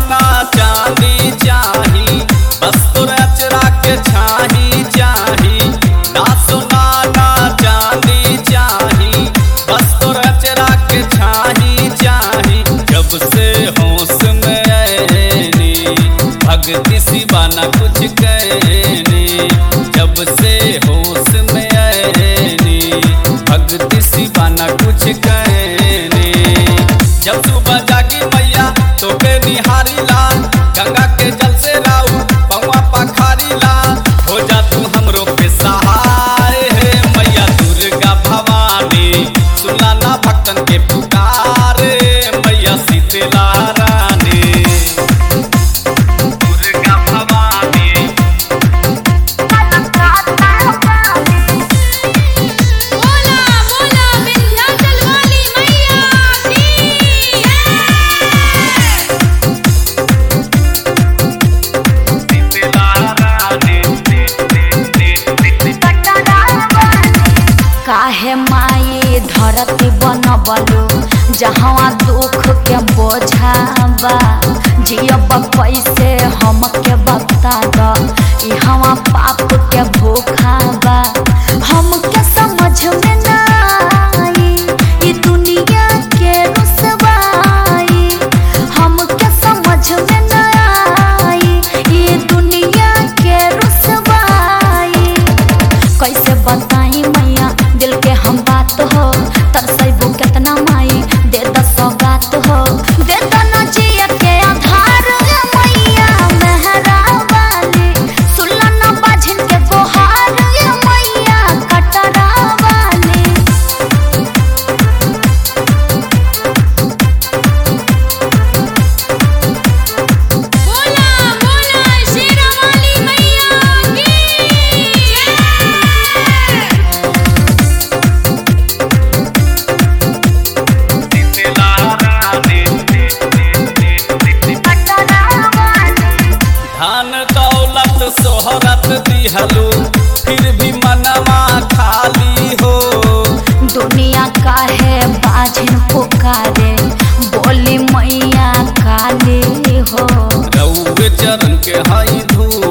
ना चांदी चाही बस तोर अचरा के छाही चाही ना सोना ना चांदी चाही बस तोर अचरा के छाही चाही जब से होश में आएनी भक्ति सिवा ना कुछ कहनी जब से होश में आएनी भक्ति सिवा ना कुछ कहनी जब सुबह जागी मैया तो के निहारी ला गंगा के जल से राऊ पौवा पखारी ला हो जा तू हमरो पे सहाय हे मैया दुर्गा भवानी सुना ना भक्तन के पुकारे मैया शीतला रानी दुर्गा भवानी बोला बोला विंध्याचल वाली मैया की शीतला रानी काहे माई धरती बनबलो जहाँ दुख के बोझाबा जियब कैसे हमके बता द इहवा पाप के भूखाबा हमके समझ में ना आई ई दुनिया के रुसवाई हमके समझ में ना आई ई दुनिया के रुसवाई कैसे बताई मैया दिल के हम बात हो तरसैबू केतना माई दे द सौगात हो दे द न जिया के आधार रे मैया मेहरा वाली सुल्ला न बाझिन के गोहार रे मैया कटरा वाली बोला बोला शेरा वाली मैया की शीतला रानी धन दौलत सोहरत दिहलू फिर भी मनवा खाली हो दुनिया काहे बाझिन पुकारे बोली मैया काली हो रउए चरण के हई धूल